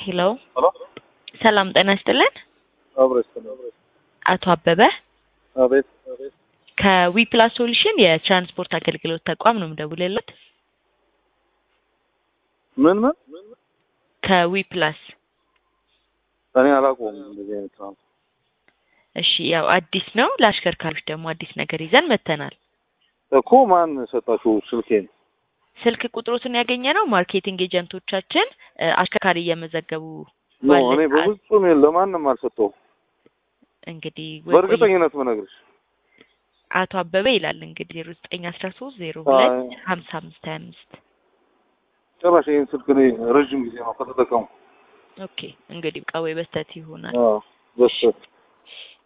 ሄሎ ሄሎ ሰላም ጤና ይስጥልን። አብረሽ አቶ አበበ አቤት ከዊ ፕላስ ሶሉሽን የትራንስፖርት አገልግሎት ተቋም ነው የምደውልልዎት። ምን ምን ከዊ ፕላስ እኔ አላውቀውም እንደዚህ አይነት ነው። እሺ፣ ያው አዲስ ነው። ለአሽከርካሪዎች ደግሞ አዲስ ነገር ይዘን መጥተናል። እኮ ማን ሰጣችሁ ስልኬን? ስልክ ቁጥሮትን ያገኘ ነው ማርኬቲንግ ኤጀንቶቻችን እ፣ አሽከርካሪ እየመዘገቡ ኖ ባለ እኔ ሰዓት በፍጹም ለማንም አልሰጠውም። እንግዲህ ወይ- በእርግጠኝነት መነግርሽ አቶ አበበ ይላል እንግዲህ ዜሮ ዘጠኝ አስራ ሶስት ዜሮ ሁለት አይ። ሀምሳ አምስት ሀያ አምስት ጭራሽ ይህን ስልክ እኔ ረዥም ጊዜ ነው ከተጠቀሙ። ኦኬ እንግዲህ በቃ ወይ በስተት ይሆናል። አዎ በስተት